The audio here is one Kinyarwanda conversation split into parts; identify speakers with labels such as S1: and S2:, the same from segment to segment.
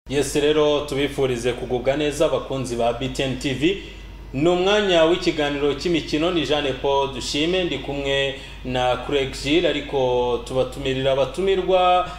S1: yesi rero tubifurize kugubwa neza abakunzi ba BTN TV ni umwanya w'ikiganiro cy'imikino ni Jeanne Paul dushime ndi kumwe na Craig Gilles ariko tubatumirira abatumirwa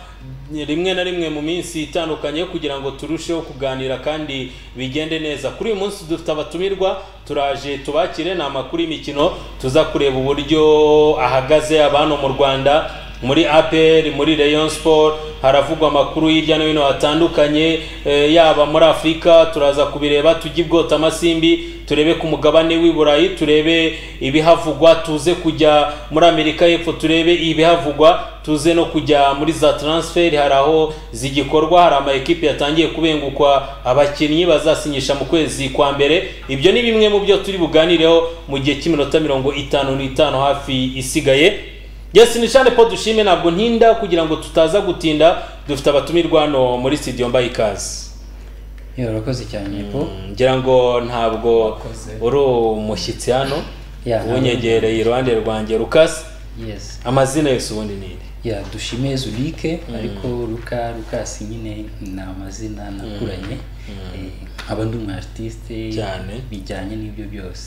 S1: rimwe na rimwe mu minsi itandukanye kugira ngo turusheho kuganira kandi bigende neza kuri uyu munsi dufite abatumirwa turaje tubakire ni amakuru y'imikino tuza kureba uburyo ahagaze abana mu rwanda muri apr muri rayon sport haravugwa amakuru hirya no hino hatandukanye eh, yaba muri afurika turaza kubireba tujye ibwota amasimbi turebe ku mugabane w'i burayi turebe ibihavugwa tuze kujya muri amerika y'epfo turebe ibihavugwa tuze no kujya muri za transfer hari aho zigikorwa hari ama ekipe yatangiye kubengukwa abakinnyi bazasinyisha mu kwezi kwa mbere ibyo ni bimwe mu byo turi buganireho mu gihe cy'iminota mirongo itanu n'itanu hafi isigaye Yes, ni Jean Paul Dushime ntabwo ntinda kugira ngo tutaza gutinda dufite abatumirwa hano muri studio mbaye ikaze
S2: Yo, urakoze cyane po
S1: ngira ngo ntabwo
S2: Wakoze.
S1: uri umushyitsi hano
S2: Yeah,
S1: unyegereye iruhande rwanjye Lucas
S2: yes
S1: amazina yose ubundi ni iri
S2: ya dushime zulike ariko ruka rukasi nyine ni amazina nakuranye Eh, nkaba ndi umu artiste
S1: Cyane.
S2: bijyanye n'ibyo byose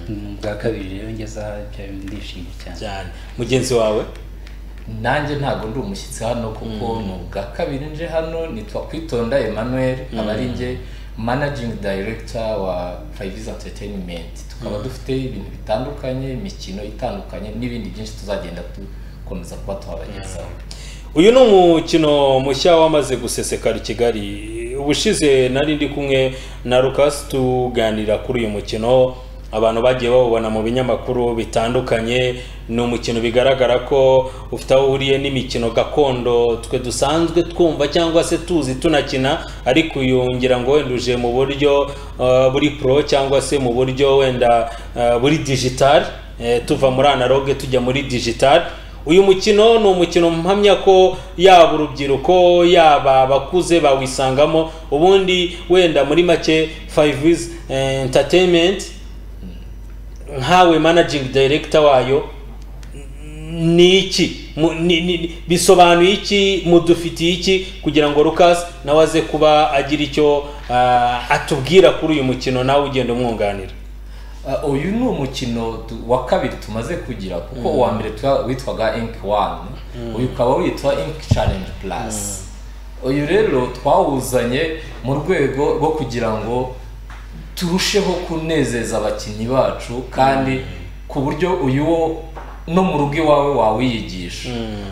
S2: Mu bwa kabiri rero ngeze aha bya bindi ndishimye cyane
S1: cyane mugenzi wawe
S3: nanjye ntabwo ndi umushyitsi hano kuko ni ubwa kabiri nje hano nitwa kwitonda emmanuel aba ari njye managing director wa privis entertainment tukaba dufite ibintu bitandukanye imikino itandukanye n'ibindi byinshi tuzagenda dukomeza kuba tuhabagezaho
S1: uyu ni umukino mushya wamaze gusesekara i kigali ubushize nari ndi kumwe na Lucas tuganira kuri uyu mukino abantu bagiye bawubona mu binyamakuru bitandukanye ni umukino bigaragara ko ufite aho uhuriye n'imikino gakondo twe dusanzwe twumva cyangwa se tuzi tunakina ariko uyu ngira ngo wenda uje mu buryo eh, buri pro cyangwa se mu buryo wenda eh, buri digital eh, tuva muri analogue tujya muri digital uyu mukino ni umukino mpamya ko yaba urubyiruko yaba abakuze bawisangamo ubundi wenda muri make five is entertainment nkawe managing director wayo ni iki Mu- ni- ni- bisobanuye iki mudufitiye iki kugira ngo Lucas nawe aze kuba agira icyo ah, atubwira kuri uyu mukino nawe ugenda umwunganira
S3: Uh, uyu ni umukino tu- wa kabiri tumaze kugira kuko uwa mbere tuwa- witwaga ink one uyu ukaba witwa ink challenge plus uyu rero twawuzanye mu rwego rwo kugira ngo turusheho kunezeza abakinnyi bacu kandi ku buryo uyu wo no mu rugo iwawe wawiyigisha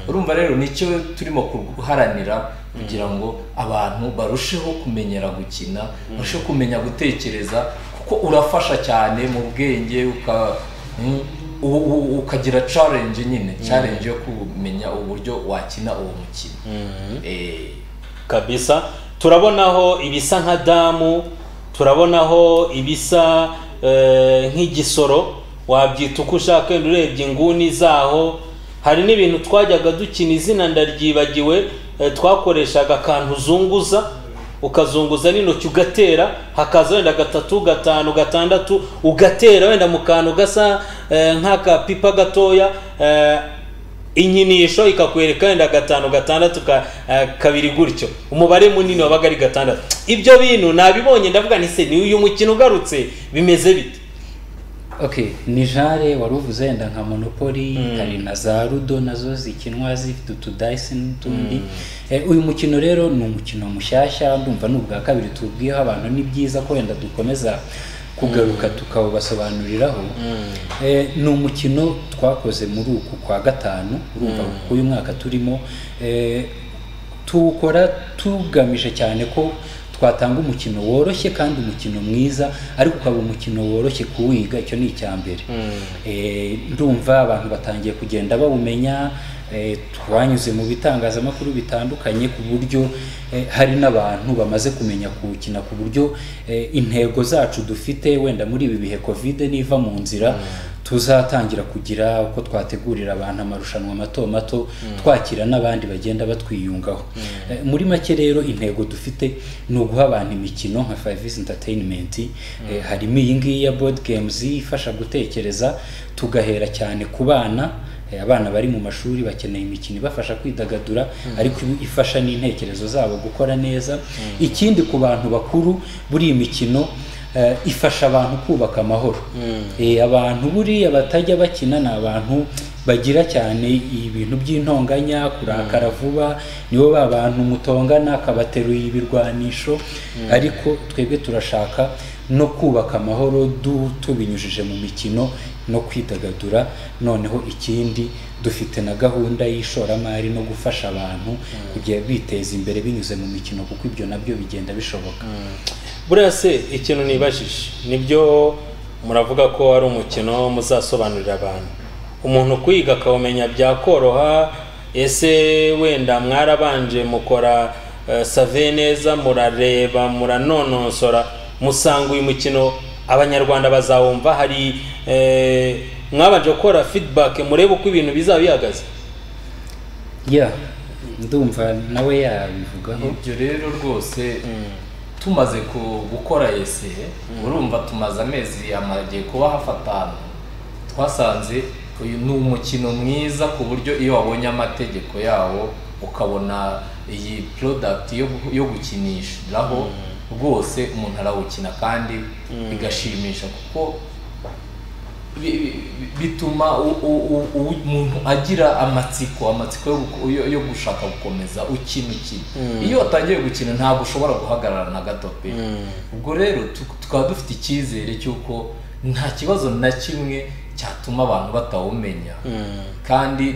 S3: urumva rero nicyo turimo guharanira kugira ngo abantu barusheho kumenyera gukina barusheho kumenya gutekereza kuko urafasha cyane mu bwenge uka- mm, u- u- ukagira challenge nyine challenge yo kumenya uburyo wakina uwo mukino Eh,
S1: kabisa turabonaho ibisa nka damu turabonaho ibisa eh, nk'igisoro wabyita uko ushaka wenda urebye inguni zaho hari n'ibintu twajyaga dukina izina ndaryibagiwe eh, twakoreshaga akantu uzunguza ukazunguza n'intoki ugatera hakaza wenda gatatu gatanu gatandatu ugatera wenda mu kantu gasa eh, nk'akapipa gatoya eh, inyinisho ikakwereka wenda gatanu gatandatu ka, eh, kabiri gutyo umubare munini wabaga ari gatandatu ibyo bintu nabibonye ndavuga nti se ni uyu mukino ugarutse bimeze bite
S2: okay ni jare wari uvuze wenda nka monopoly hari na za rudo nazo zikinwa zifite utudayisi n'utundi Eh, uyu mukino rero ni umukino mushyashya ndumva ni ubwa kabiri tubwiyeho abantu ni byiza ko wenda dukomeza kugaruka tukawubasobanuriraho Eh, ni umukino twakoze muri uku kwa gatanu urumva uyu mwaka turimo Eh, tuwukora tugamije cyane ko twatanga umukino woroshye kandi umukino mwiza ariko ukaba umukino woroshye kuwiga icyo ni icya mbere Eh, ndumva abantu batangiye kugenda bawumenya eh, twanyuze mu bitangazamakuru bitandukanye ku buryo eh, hari n'abantu bamaze kumenya kuwukina ku buryo eh, intego zacu dufite wenda muri ibi bihe kovide niva mu nzira tuzatangira kugira uko twategurira abantu amarushanwa mato mato twakira n'abandi bagenda batwiyungaho Eh, muri make rero intego dufite ni uguha abantu imikino nka five entertainment Eh, harimo iyi ngiyi ya board games ifasha gutekereza tugahera cyane ku bana eh, abana bari mu mashuri bakeneye imikino ibafasha kwidagadura ariko iba ifasha n'intekerezo zabo gukora neza ikindi ku bantu bakuru buriya imikino eh, ifasha abantu kubaka amahoro Eh, abantu buriya batajya bakina ni abantu bagira cyane ibintu by'intonganya kurakara vuba nibo ba bantu mutongana akabateruye ibirwanisho ariko twebwe turashaka no kubaka amahoro du tubinyujije mu mikino no kwidagadura noneho ikindi dufite na gahunda y'ishoramari no gufasha abantu kujya biteza imbere binyuze mu mikino kuko ibyo nabyo bigenda bishoboka
S1: buriya se ikintu nibajije nibyo muravuga ko ari umukino muzasobanurira abantu umuntu kwiga akawumenya byakoroha ese wenda mwarabanje mukora eh, save neza murareba muranonosora musanga uyu mukino abanyarwanda bazawumva hari eh, mwabanje gukora feedback murebe uko ibintu bizaba bihagaze
S2: ya ndumva nawe yabivugaho
S3: ibyo rero rwose tumaze ku- gukora ese urumva tumaze amezi amagiye kuba hafatanu twasanze uyu ni umukino mwiza ku buryo iyo wabonye amategeko yawo ukabona iyi porodagiti yo gukinishiraho rwose umuntu arawukina kandi bigashimisha kuko bi- bi- bituma u- u- u- u- umuntu agira amatsiko amatsiko yo guko- yo- yo gushaka gukomeza ukina ukina iyo watangiye gukina ntabwo ushobora guhagarara na gato pe ubwo rero tu- tukaba dufite icyizere cy'uko nta kibazo na kimwe cyatuma abantu batawumenya kandi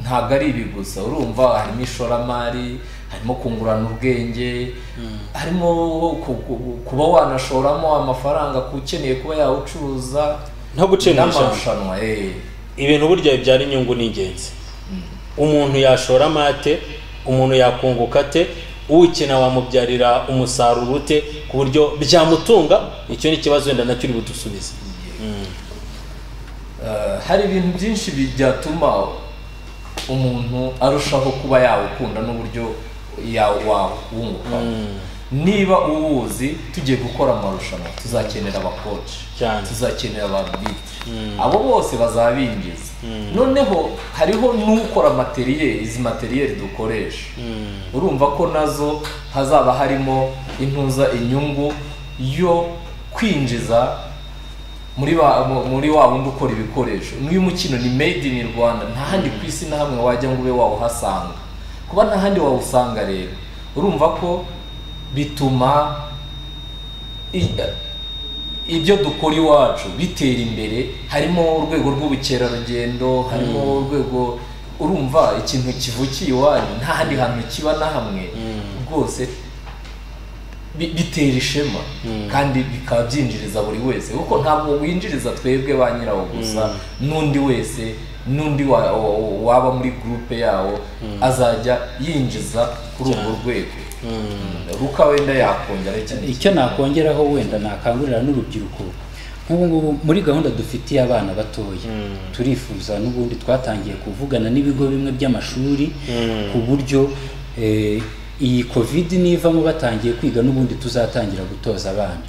S3: ntabwo ari ibi gusa urumva harimo ishoramari harimo kungurana ubwenge harimo ku- ku- kuba wanashoramo amafaranga ku ukeneye kuba yawucuruza
S1: nko gucenisha
S3: n'amarushanwa eh.
S1: ibintu burya bibyara inyungu ni ingenzi umuntu yashora amate umuntu yakunguka ate ukina wamubyarira umusaruro ute ku buryo byamutunga icyo ni ikibazo wenda nacyo uri budusubize
S3: Eh, hari ibintu byinshi byatuma umuntu arushaho kuba yawukunda n'uburyo yawunguka niba uwuzi tugiye gukora amarushanwa tuzakenera abakoci
S1: Cyane.
S3: tuzakenera ababiti abo bose bazabinjiza noneho hariho n'ukora materiyeri izi materiyeri dukoresha urumva ko nazo hazaba harimo intuza inyungu yo kwinjiza muri wa mu- muri wa wundi ukora ibikoresho n'uyu mukino ni made in rwanda nta handi ku isi na hamwe wajya ngo ube wawuhasanga kuba nta handi wawusanga rero urumva ko bituma i- ibyo dukora iwacu bitera imbere harimo urwego rw'ubukerarugendo harimo urwego urumva ikintu kivukiye iwanyu nta handi hantu kiba na hamwe rwose bi- bitera ishema kandi bikaba byinjiriza buri wese kuko ntabwo winjiriza twebwe ba nyirawo gusa n'undi wese n'undi wa- wa- waba muri gurupe yawo azajya yinjiza kuri urwo rwego ruka wenda yakongera ikindi
S2: icyo nakongeraho wenda nakangurira n'urubyiruko nk'ubu ngubu muri gahunda dufitiye abana batoya turifuza n'ubundi twatangiye kuvugana n'ibigo bimwe by'amashuri ku buryo eh, iyi covid nivamo batangiye kwiga n'ubundi tuzatangira gutoza abana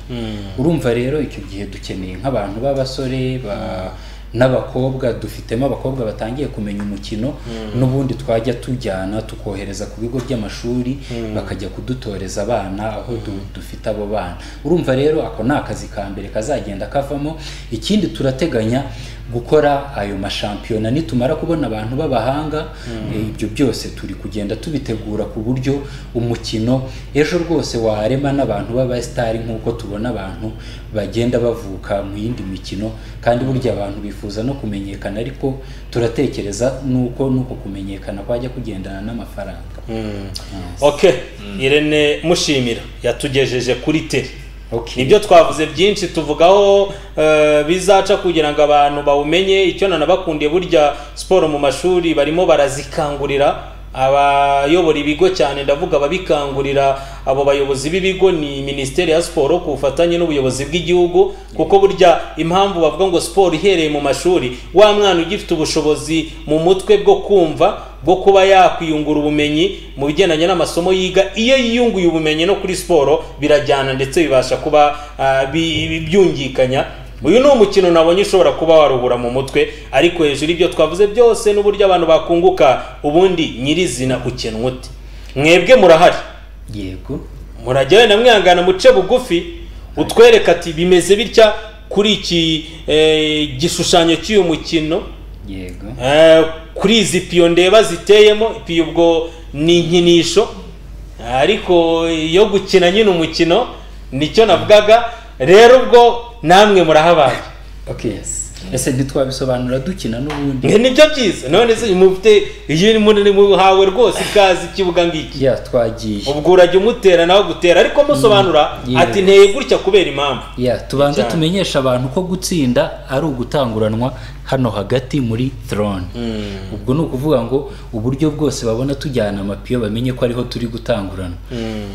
S2: urumva rero icyo gihe dukeneye nk'abantu b'abasore ba n'abakobwa dufitemo abakobwa batangiye kumenya umukino n'ubundi twajya tujyana tukohereza ku bigo by'amashuri bakajya kudutoreza abana aho du- dufite abo bana urumva rero ako ni akazi ka mbere kazagenda kavamo ikindi turateganya gukora ayo mashampiyona nitumara kubona abantu b'abahanga eh, ibyo byose turi kugenda tubitegura ku buryo umukino ejo rwose warema n'abantu b'abasitari nk'uko tubona abantu bagenda bavuka mu yindi mikino kandi burya abantu bifuza no kumenyekana ariko turatekereza n'uko n'uko kumenyekana kwajya kugendana n'amafaranga
S1: ok irene mushimira yatugejeje kuri teri
S2: Okay.
S1: nibyo twavuze byinshi tuvugaho eh, bizaca kugira ngo abantu bawumenye icyo nanabakundiye burya siporo mu mashuri barimo barazikangurira abayobora ibigo cyane ndavuga ababikangurira abo bayobozi b'ibigo ni minisiteri ya siporo ku bufatanye n'ubuyobozi bw'igihugu kuko burya impamvu bavuga ngo siporo ihereye mu mashuri wa mwana ugifite ubushobozi mu mutwe bwo kumva bwo kuba yakwiyungura ubumenyi mu bigendanye n'amasomo yiga iyo yiyunguye ubumenyi no kuri siporo birajyana ndetse bibasha kuba ah, bi- bi- byungikanya uyu ni umukino nabonye ushobora kuba waruhura mu mutwe ariko hejuru ibyo twavuze byose n'uburyo abantu bakunguka ubundi nyirizina ukenwa uti mwebwe murahari
S2: yego
S1: murajya wenda mwihangana muce bugufi utwereka ati bimeze bitya kuri iki eh, gishushanyo cy'uyu mukino
S2: yego
S1: Eh, kuri izi piyo ndeba ziteyemo piyo ubwo ni inkinisho ariko iyo gukina nyine umukino nicyo navugaga rero ubwo namwe murahabaye
S2: okay ese ntitwabisobanura dukina n'ubundi
S1: Mwe nibyo byiza none se mufite iyo muri muhawe rwose ikaze ikibuga ngiki
S2: ya twagiye
S1: ubwo urajya umutera nawe gutera ariko musobanura
S2: Mm, yes.
S1: ati nteye gutya kubera impamvu
S2: ya tubanze
S1: Cyane.
S2: tumenyeshe abantu ko gutsinda ari ugutanguranwa hano hagati muri throne ubwo ni ukuvuga ngo uburyo bwose babona tujyana amapiyo bamenye ko ariho turi gutangurana
S1: Mm,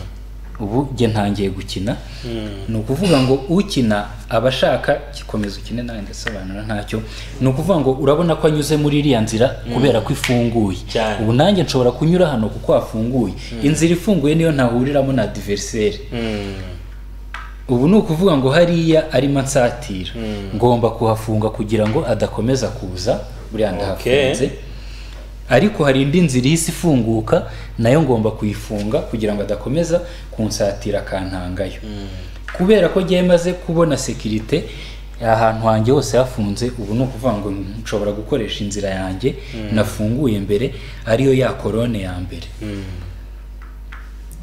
S2: ubu njye ntangiye gukina
S1: mm.
S2: ni ukuvuga ngo ukina aba ashaka gikomeza ukine nawe ndasobanura ntacyo ni ukuvuga ngo urabona ko anyuze muri iriya nzira kubera ko ifunguye
S1: Cyane.
S2: ubu nanjye nshobora kunyura hano kuko hafunguye inzira ifunguye niyo ntahuriramo na diveriseri
S1: Mm.
S2: ubu ni ukuvuga ngo hariya arimo ansatira ngomba kuhafunga kugira ngo adakomeza kuza buriya ndahafunze ariko hari indi nzira ihise ifunguka nayo ngomba kuyifunga kugira ngo adakomeza kunsatira akantangayo kubera ko njyewe maze kubona sekirite ahantu hanjye hose hafunze ubu ni ukuvuga ngo nshobora gukoresha inzira yanjye nafunguye mbere ariyo ya korone ya mbere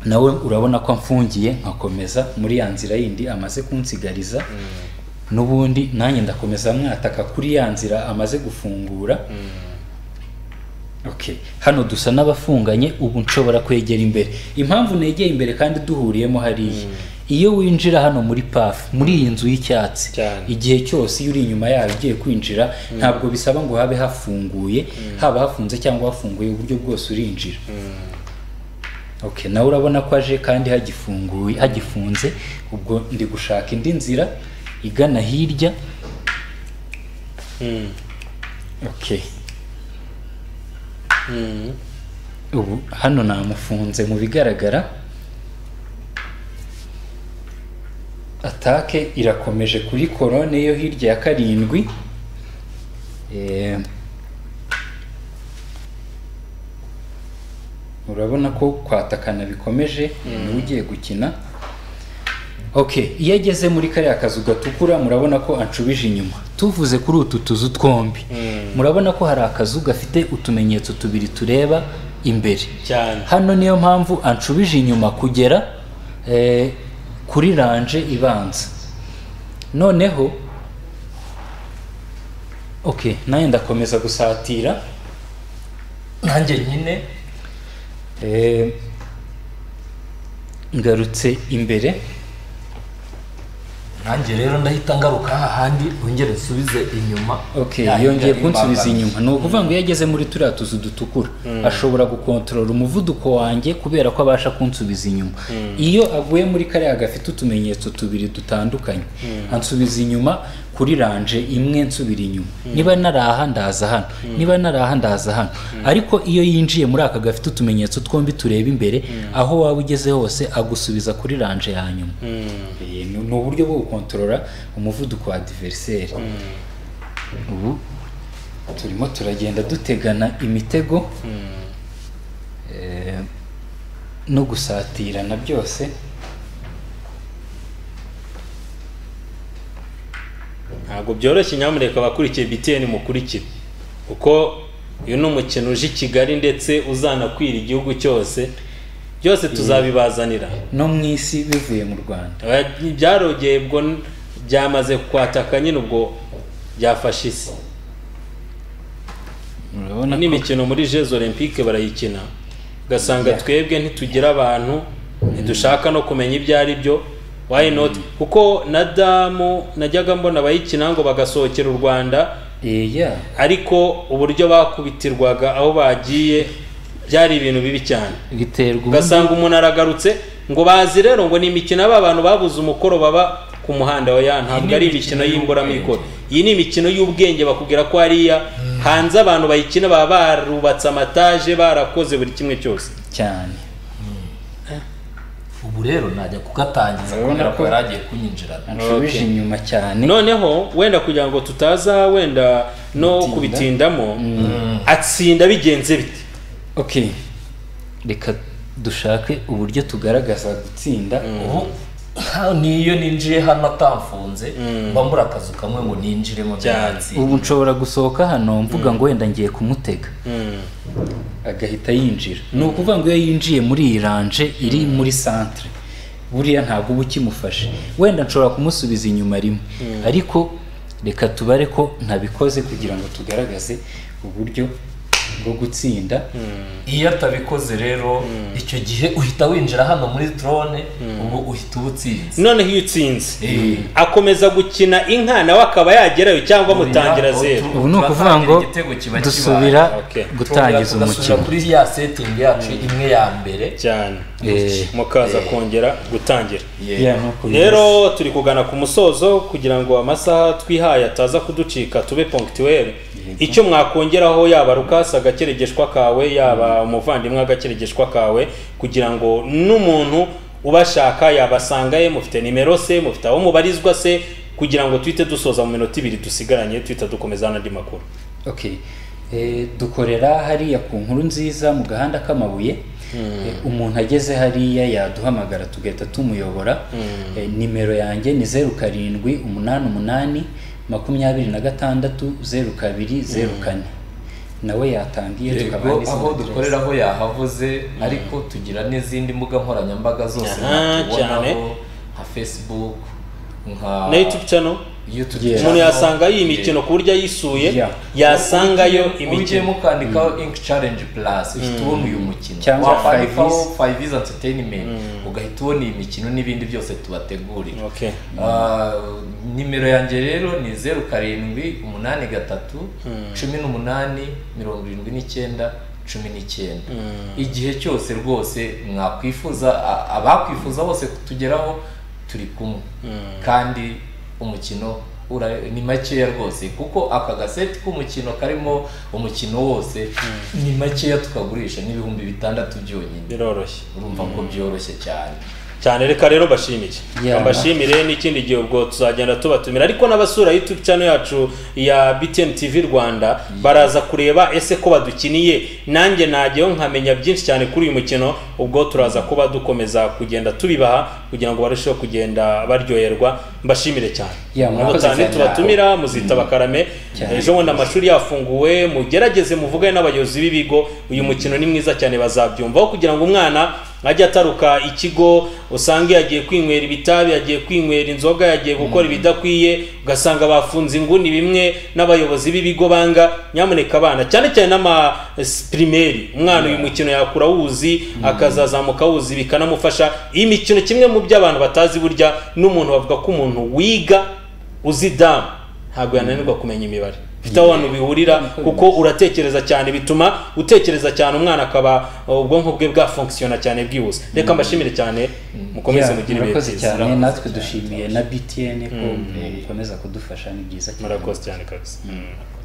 S2: nawe urabona ko amfungiye nkakomeza muri ya nzira yindi amaze kunsigariza n'ubundi nanjye ndakomeza mwataka kuri ya nzira amaze gufungura Okay. hano dusa n'abafunganye ubu nshobora kwegera imbere impamvu negeye imbere kandi duhuriyemo hariya iyo winjira hano muri pafu muri iyi nzu y'icyatsi
S1: Cyane.
S2: igihe cyose iyo uri inyuma yayo ugiye kwinjira ntabwo bisaba ngo habe hafunguye haba hafunze cyangwa hafunguye uburyo bwose urinjira okay nawe urabona ko aje kandi hagifunguye hagifunze ubwo ndi gushaka indi nzira igana hirya
S1: Mm.
S2: okay
S1: Mm.
S2: ubu hano namufunze mu bigaragara atake irakomeje kuri korone yo hirya ya karindwi Eh, urabona ko kwatakana bikomeje niwe ugiye gukina okay iyo ageze muri kariya kazu gatukura murabona ko anshubije inyuma tuvuze kuri utu tuzu twombi murabona ko hari akazu gafite utumenyetso tubiri tureba imbere
S1: cyane
S2: hano niyo mpamvu anshubije inyuma kugera eh, kuri ranje ibanza noneho okay nawe ndakomeza gusatira
S3: nanjye nyine
S2: Eh, ngarutse imbere
S3: nanjye rero ndahita ngaruka hahandi wongere nsubize inyuma
S2: okay
S3: Ya,
S2: yongeye
S3: ya,
S2: kunsubiza
S3: imbangamizi.
S2: inyuma ni ukuvuga ngo iyo ageze muri turiya tuzu dutukura ashobora gukontorora umuvuduko wanjye kubera ko abasha kunsubiza inyuma iyo aguye muri kariya gafite utumenyetso tubiri dutandukanye ansubiza inyuma kuri ranje imwe nsubira inyuma niba nari aha ndaza hano niba nari aha ndaza hano ariko iyo yinjiye muri aka gafite utumenyetso twombi tureba imbere aho waba ugeze hose agusubiza kuri ranje ya nyuma Eh, ni ni uburyo bwo gukontorora umuvuduko wa diveriseri ubu turimo turagenda dutegana imitego eh, no gusatirana byose
S1: ntabwo byoroshye nyamureka abakurikiye btn mukurikire kuko uyu ni umukino uje i kigali ndetse uzanakwira igihugu cyose byose tuzabibazanira
S2: no mu isi bivuye mu rwanda
S1: Aba- byarogeye ubwo n- byamaze kwataka nyine ubwo byafashe isi
S2: urabona ko
S1: n'imikino muri jeux olympique barayikina ugasanga twebwe ntitugira abantu ntidushaka no kumenya ibyo ari byo why not kuko na damu najyaga mbona abayikina ngo bagasohokera u rwanda
S2: Eh, ya
S1: ariko uburyo bakubitirwaga aho bagiye byari ibintu bibi cyane
S2: biterwa ubundi-
S1: ugasanga umuntu aragarutse ngo bazi rero ngo ni imikino aba bantu babuze umukoro baba ku muhanda wa ya ntabwo
S3: Iyi ni
S1: ari
S3: imikino
S1: imikino y'imburamikoro iyi ni imikino y'ubwenge bakubwira ko hariya hanze abantu bayikina baba barubatse amataje barakoze buri kimwe cyose
S2: cyane
S3: ubu rero najya kugatangiza
S2: Urabona
S3: kubera ko
S2: ko-
S3: yari agiye kunyinjirana
S2: nshubije
S1: Okay.
S2: inyuma cyane
S1: noneho wenda kugira ngo tutaza wenda no
S2: Gutinda.
S1: kubitindamo atsinda bigenze bite
S2: okay reka dushake uburyo tugaragaza gutsinda
S3: ubu ha- niyo ninjiye hano atamfunze mba mbura akazu kamwe ngo ninjiremo
S1: Cyane.
S3: byatsi
S2: ubu nshobora gusohoka hano mvuga ngo wenda ngiye kumutega agahita yinjira ni ukuvuga ngo iyo yinjiye muri iyi ranje iri muri santere buriya ntabwo uba ukimufashe wenda nshobora kumusubiza inyuma rimwe ariko reka tubare ko ntabikoze kugira ngo tugaragaze uburyo bwo gutsinda
S3: iyo atabikoze rero icyo gihe uhita winjira hano muri drone ubwo uhita uba utsinze
S1: noneho iyo utsinze
S3: Eh,
S1: akomeza gukina inka nawe akaba yagerayo cyangwa mutangira
S3: Oya,
S1: zeru
S3: otu-
S2: ubu ni ukuvuga ngo
S3: turatangira igitego kiba kibaye.
S2: dusubira
S1: Okay.
S2: gutangiza
S3: Tugasubira
S2: umukino
S3: kuri ya setting yacu imwe ya mbere
S1: cyane
S2: Eh,
S1: mukaza kongera gutangira
S3: Yeah.
S2: yeah, no kuri-
S1: rero turi kugana ku musozo kugira ngo amasaha twihaye ataza kuducika tube ponctuel icyo mwakongeraho yaba rukasi agakeregeshwa kawe yaba umuvandimwe agakeregeshwa kawe kugira ngo n'umuntu ubashaka yabasanga ye mufite nimero se mufite aho mubarizwa se kugira ngo tuhite dusoza mu minota ibiri dusigaranye tuhita dukomeza n'andi makuru
S2: okay Eh, dukorera hariya ku nkuru nziza mu gahanda k'amabuye Eh, umuntu ageze hariya yaduhamagara tugahita tumuyobora Eh, nimero yanjye ni zeru karindwi umunani umunani makumyabiri na gatandatu zeru kabiri zeru kane nawe yatangiye tukabaha
S3: Yego,
S2: n'izindi
S3: aho
S2: adresse.
S3: dukorera aho yahavuze ariko tugira n'izindi mbuga nkoranyambaga zose
S1: Aha, cyane.
S3: natubonaho nka facebook nka
S1: na youtube channel
S3: YouTube
S2: Yeah.
S1: umuntu
S3: channel.
S1: yasanga iyi
S3: Yeah.
S1: mikino ku buryo ayisuye
S2: Yeah.
S1: yasangayo
S3: Ugiye- ugiyemo
S1: imikino
S3: ukandikaho ink challenge plus uhita ubona uyu mukino
S2: Cyangwa
S3: wakwandikaho
S2: Five Is.
S3: five is entertainment ugahita ubona iyi mikino n'ibindi byose tubategurira
S1: okay.
S3: Ah, nimero yanjye rero ni zeru karindwi umunani gatatu cumi n'umunani mirongo irindwi n'icyenda cumi n'icyenda igihe cyose rwose mwakwifuza a- abakwifuza bose kutugeraho turi kumwe kandi umukino ura- ni makeya rwose kuko aka gaseti k'umukino karimo umukino wose ni makeya tukagurisha n'ibihumbi bitandatu byonyine
S1: biroroshye
S3: urumva ko byoroshye cyane
S1: cyane reka rero mbashimire
S2: Yeah.
S1: mbashimire n'ikindi gihe ubwo tuzagenda tubatumira ariko n'abasura youtube channel yacu ya btn tv rwanda baraza kureba ese ko badukiniye nanjye najyayo nkamenya byinshi cyane kuri uyu mukino ubwo turaza kuba dukomeza kugenda tubibaha kugira ngo barusheho kugenda baryoherwa mbashimire cyane
S2: Yeah,
S1: Nabo
S2: murakoze
S1: cyane
S3: cyane.
S1: tubatumira muzitaba karame ejo bundi amashuri yafunguwe mugerageze muvugane n'abayobozi b'ibigo uyu mukino ni mwiza cyane bazabyumvaho kugira ngo umwana ajye ataruka ikigo usange yagiye kwinywera ibitabi yagiye kwinywera inzoga yagiye gukora ibidakwiye ugasanga bafunze inguni bimwe n'abayobozi b'ibigo banga nyamuneka abana cyane cyane n'amapirimeri umwana uyu mukino yakura awuzi akazazamuka awuzi bikanamufasha iyi mikino kimwe mu byo abantu batazi burya n'umuntu bavuga ko umuntu wiga uzi damu ntabwo yananirwa kumenya imibare bifite aho abantu bihurira kuko uratekereza cyane bituma utekereza cyane umwana akaba ubwonko bwe bwafunkisiyona cyane bwihuse reka mbashimire cyane mukomeze
S2: Yeah,
S1: mugire ibihe
S2: murakoze
S1: byiza
S2: cyane natwe dushimiye na btn ko mukomeza kudufasha ni byiza cyane
S1: murakoze cyane kabisa Mm.